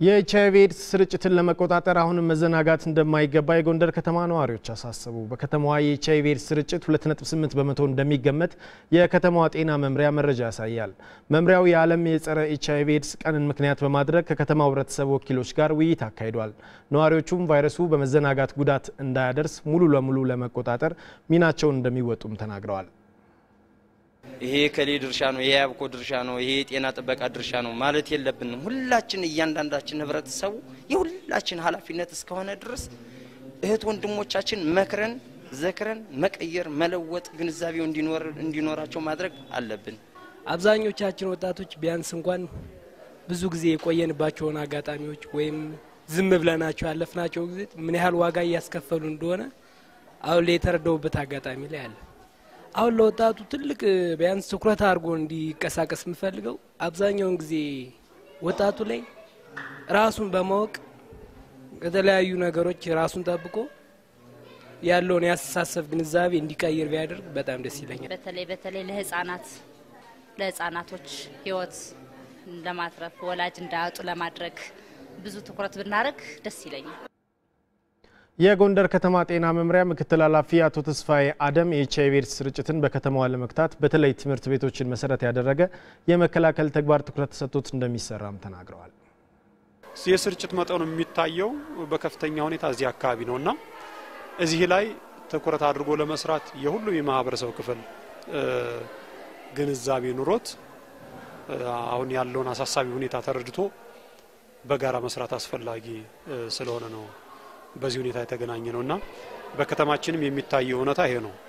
የኤች አይቪ ኤድስ ስርጭትን ለመቆጣጠር አሁንም መዘናጋት እንደማይገባ የጎንደር ከተማ ነዋሪዎች አሳሰቡ። በከተማዋ የኤች አይቪ ኤድስ ስርጭት 2.8 በመቶ እንደሚገመት የከተማዋ ጤና መምሪያ መረጃ ያሳያል። መምሪያው የዓለም የጸረ ኤች አይቪ ኤድስ ቀንን ምክንያት በማድረግ ከከተማው ሕብረተሰብ ወኪሎች ጋር ውይይት አካሂዷል። ነዋሪዎቹም ቫይረሱ በመዘናጋት ጉዳት እንዳያደርስ ሙሉ ለሙሉ ለመቆጣጠር ሚናቸውን እንደሚወጡም ተናግረዋል። ይሄ የከሌ ድርሻ ነው፣ ይሄ የአብኮ ድርሻ ነው፣ ይሄ የጤና ጥበቃ ድርሻ ነው ማለት የለብንም። ሁላችን እያንዳንዳችን ህብረተሰቡ የሁላችን ኃላፊነት እስከሆነ ድረስ እህት ወንድሞቻችን መክረን ዘክረን መቀየር፣ መለወጥ፣ ግንዛቤው እንዲኖራቸው ማድረግ አለብን። አብዛኞቻችን ወጣቶች ቢያንስ እንኳን ብዙ ጊዜ የቆየንባቸውን አጋጣሚዎች ወይም ዝም ብለናቸው ያለፍናቸው ጊዜ ምን ያህል ዋጋ እያስከፈሉ እንደሆነ አሁን ላይ የተረዳውበት አጋጣሚ ላይ አለ። አሁን ለወጣቱ ትልቅ ቢያንስ ትኩረት አድርጎ እንዲንቀሳቀስ የምፈልገው አብዛኛውን ጊዜ ወጣቱ ላይ ራሱን በማወቅ ከተለያዩ ነገሮች ራሱን ጠብቆ ያለውን የአስተሳሰብ ግንዛቤ እንዲቀይር ቢያደርግ በጣም ደስ ይለኛል። በተለይ በተለይ ለህጻናት ለህጻናቶች ህይወት ለማትረፍ ወላጅ እንዳያጡ ለማድረግ ብዙ ትኩረት ብናደርግ ደስ ይለኛል። የጎንደር ከተማ ጤና መምሪያ ምክትል ኃላፊ አቶ ተስፋዬ አደም የኤች አይቪ ኤድስ ስርጭትን በከተማዋ ለመግታት በተለይ ትምህርት ቤቶችን መሰረት ያደረገ የመከላከል ተግባር ትኩረት ተሰጥቶት እንደሚሰራም ተናግረዋል። የስርጭት መጠኑ የሚታየው በከፍተኛ ሁኔታ እዚህ አካባቢ ነው እና እዚህ ላይ ትኩረት አድርጎ ለመስራት የሁሉም የማህበረሰብ ክፍል ግንዛቤ ኑሮት አሁን ያለውን አሳሳቢ ሁኔታ ተረድቶ በጋራ መስራት አስፈላጊ ስለሆነ ነው በዚህ ሁኔታ የተገናኘ ነው እና በከተማችንም የሚታየው እውነታ ይሄ ነው።